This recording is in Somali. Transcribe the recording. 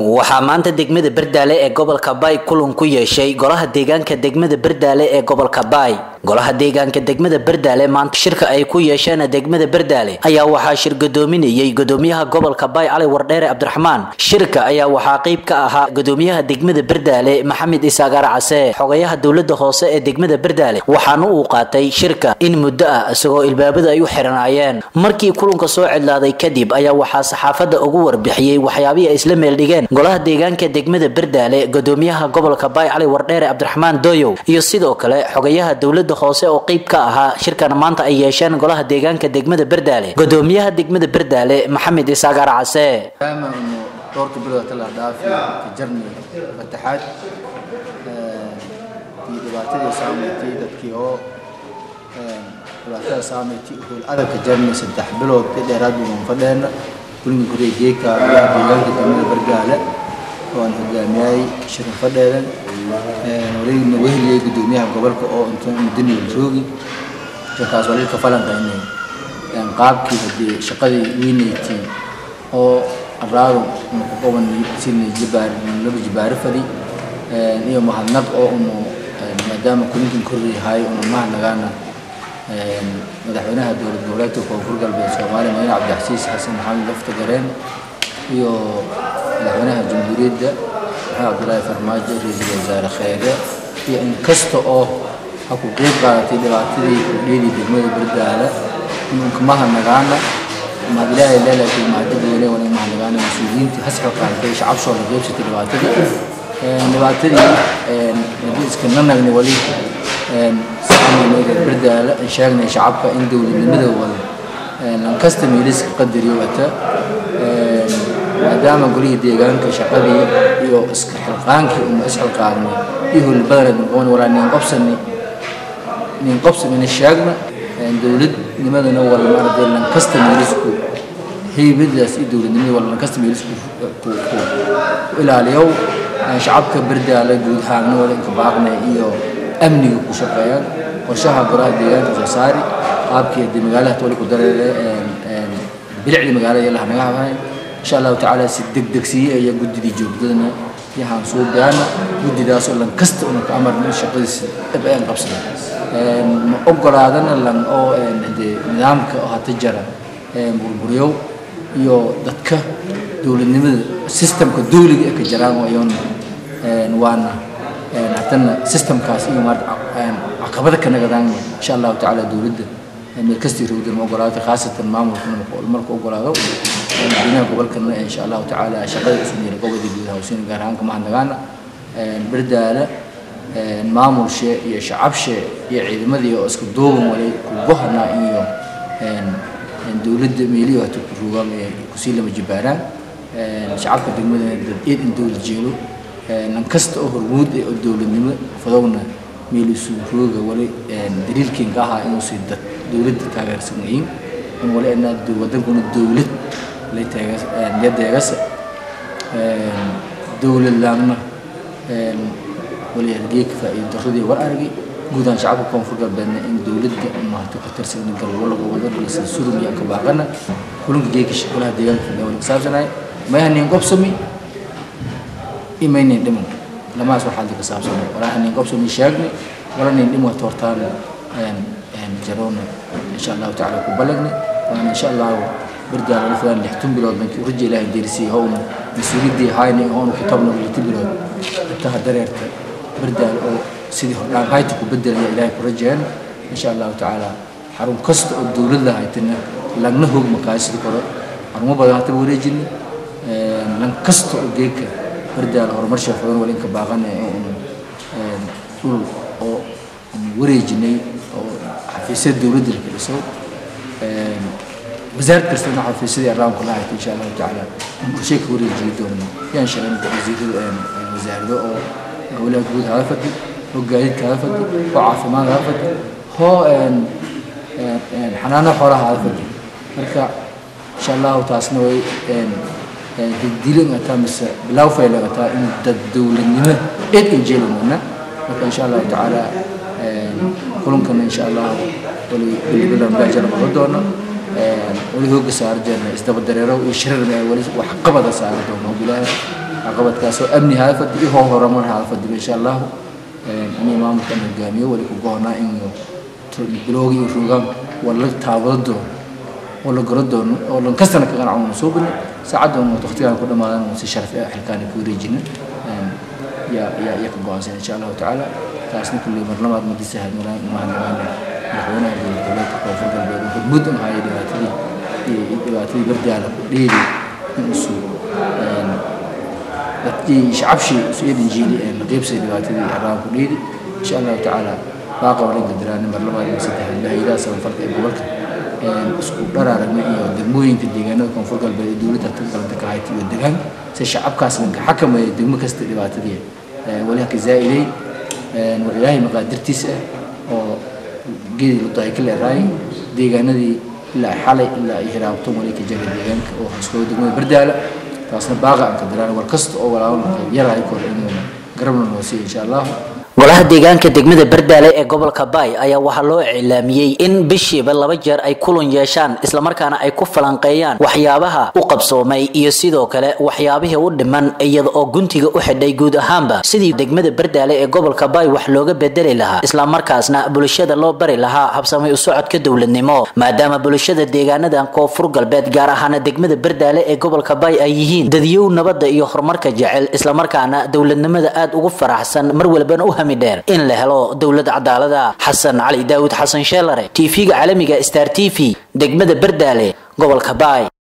waxaa maanta degmada berdaale ee gobolka baay kulan ku yeeshay golaha deegaanka degmada berdaale ee gobolka baay golaha deegaanka degmada berdaale maanta shirka ay ku yeesheen degmada berdaale ayaa waxaa shir gadoominayay gudoomiyaha gobolka baay cali wardheere cabdiraxmaan shirka ayaa waxaa qeyb ka ahaa gudoomiyaha degmada berdaale maxamed isaagaar case xogayaha dowlada hoose ee degmada berdaale waxaana uu qaatay shirka in muddo ah isagoo ilbaabada ay u xiranaayeen markii kulanka soo cidlaaday kadib ayaa waxaa saxaafada ugu warbixiyey waxyaabihii ay isla meeldhigeen golaha deegaanka degmada berdaale gudoomiyaha gobolka baay cali wardheere cabdiraxmaan dooyow iyo sidoo kale xogayaha dowlada hoose oo qeyb ka ahaa shirkan maanta ay yeesheen golaha deegaanka degmada berdaale gudoomiyaha degmada berdaale maxamed isaagaar case maadaama inu dhowrka bilood la dhaafi ka jarni fataxaad iyo dhibaatadii saameeytay dadkii oo dhibaatada saameeytay howl adag ka jarni saddex bilood ka dheeraad baan fadheena kulinka guriga geeka deegaanka degmada bergaale oo aan hogaamiyay shirin fadheedan wareegna weheliyay gudoomiyaha gobolka oo inta mudaniga joogi shirkaas walilka falanqaynay qaabkii hadii shaqadii weynayti oo araado qoban sidna jibaar laba jibaaro fadi iyo mahadnaq oo unu maadaama kulinkan korreeyahay unu mahadnagaana madaxweynaha dowlad goboleedka koonfur galbeed soomaaliya madaxweyne cabdixasiis xasan maxamed lafta gareen iyo madaxweynaha jamhuuriyadda maxamed cabdulaahi farmaajo ra-iisul wasaare kheyre iyo in kasta oo ha ku qeyb qaadatay dhibaatadii kordheedii degmada berdaala inuu kamahadnagaana mahad ilaahay leelaakiin mahadadiile wala mahadnagaana mas-uuliyiintii hasxo qaadatay shacabshoo la qeybsatay dhibaatadii dhibaatadii hadii iska nanagni wali saxamayna berdaala aan sheegnay shacabka in dowladnimada wada lankasta miiliska qadariyo wata maadaama golihii deegaanka shaqadii iyo iska xilqaankii uma isxilqaadnay iyo howlbadana noqon walaa nin qobsani nin qobsanina sheegna dowladnimadana wala maaragtay lankasta miilisku heybadaas iyo dowladnimada wala lankasta miilisku ku ilaaliyow shacabka berdaala guud ahaanna wala inka baaqnay iyo amniga ku shaqeeyaan qorshaha golaha deegaanka soo saari qaabkii hadii magaalada tole ku dareere bilicda magaalada yalaha naga habahay insha allahu tacaala si degdegsiye ayaa guddidii joogdadana yahaan soo gaana guddidaasoo lan kasta una ka amarna in shaqadiisa dhab aan qabsana ma ogolaadana lan oo de nidaamka oo hata jara burburyow iyo dadka dowladnimada systemka dowliga ee ka jaraan wayoon waana haddana systemkaas iyo caqabada ka nagadaan insha allahu tacaala dowladda meel kastii rowdan ma ogolaatay khaasatan maamulkana marka ogolaado madaxweynaha gobolkana insha allahu tacaala shaqada isniira gobolka guud hawsiina gaar ahaan kamahadnagaana berdaala maamulshe iyo shacabshe iyo ciidamadii oo isku duuban walay kugohana iyo dowladda meeliyo hata ku rugaan kusii lama jibaaraan shacabka degmadana dad eed in dowlad jeelo nan kasta oo hormuud oo dowladnimo fadowna meel isu rooga wali daliilkiin ka ahaa inuu sii dad dowladda taageersan yihiin in wali ana wadankuna dowlad lay taageersa dowlad laamna wali hargeyka faa'iido darradii war aragay guudaan shacabka koonfur galbeedna in dowladda maarta ka tirsan galwalaga wada dhulisa surum iyo ka baaqana kulanka geeka golaha deegaanka fadhiya saabsanay mayaha nin qobsami imaynin dhiman lamaas waxaa ka saabsanay walaa nin qobsami sheegni wala nin dhimo toortaan jaroona insha allahu tacaala ku balagni waana insha allahu berdaala lafadaan lixtun bilood bankii raja ilaahay deerisiyay howna mas-uuliyaddii hayni hoona ku tabna lixti bilood intaha dareerta berdaala oo sidii hordhaan hayta ku bedelaya ilaahay ku rajeen insha allahu tacaala xarun kasta oo dowlad lahaytana lagna hoog makaasida kore xarumo badan hata wareejini lan kasta oo geeka berdaala horumar sheefadan wala inka baaqana dhul oo wareejinay oo xafiisyada dowladda la keliso wasaarad kastana xafiisyadii arraanku la hayta insha allahu tacaala in qorshay ka wareejiyi doona yaan shaqayn wasiirada wasaarado oo howlaha guud hala fadi oo gaadiidka hala fadi oo caafimaad hala fadi hoo xanaano xoolaha hala fadi marka insha allahu taasna way dildilin ataa mise bilaw faylan ataa in dad dowladnimo eed injeelimana marka insha allahu tacaala kulankana insha allahu wali bilbilan baajana qaba doono weli hooga saari jeerna isdaba dareero iyo shirar weli wax qabada saari doono bilaahi caqabadkaasoo amni haafadi iyo hoo horumar haafadiba insha allahu inay maamulkan hogaamiyo wali ku goonaa in bilowga iyo rogaan waa la taabado doono oo la goro doono oo lan kastana ka qanacoono soo bini saacaddan waqtigaan ku dhamaadan si sharaf ah xilkaani ku wareejina yaa yaa yaa ka go-aansan insha allahu tacaala taasna kulley mar labaad madisa hadmalaan mahadnaqaana madaxweynaha dowlad goboleedka koonfur galbeed oo hormuud u ahaaye dhibaatadii dhibaatadii bardaala ku dheeri in usuu dadkii shacabshii isu eedin jiili ee la qeybsay dhibaatadii xaraan ku dheeri insha allahu tacaala baaqa walinka diraani mar labaad iyo saddexaad lahaydaha samafalka ee gobolka isku dharaaragna iyo degmooyinka deegaanada koonfur galbeed ee dowladda galanta ka hayta iyo degaan si shacabkaas lanka xakameeyo degmo kasta dhibaatadii wali haka zaa'idey war ilaahay maqaadirtiisa ah oo geedii ludahay ka leeraay deegaanadii ilaa xalay ilaa ay hiraabto wali ka jara deegaanka oo haskooda degmada bardaala taasna baaqa aan ka diraan war kasta oo walaalka yarahay kor inuu garabna noo siiyo insha allahu golaha deegaanka degmada bardaale ee gobolka baay ayaa waxaa loo iclaamiyey in bishiiba laba jeer ay kulan yeeshaan islamarkaana ay ku falanqeeyaan waxyaabaha u qabsoomay iyo sidoo kale waxyaabihii u dhiman iyada oo guntiga u xidhay guud ahaanba sidii degmada bardaale ee gobolka baay wax looga bedeli lahaa islamarkaasna bulshada loo bari lahaa habsamay u socodka dowladnimo maadaama bulshada deegaanadan koonfur galbeed gaar ahaana degmada bardaale ee gobolka baay ay yihiin dadiyow nabadda iyo horumarka jecel islamarkaana dowladnimada aad ugu faraxsan mar walbana u dheer in la helo dowlad cadaalada xasan cali daawud xasan sheelare tv-ga caalamiga star t v degmada bardaale gobolka baay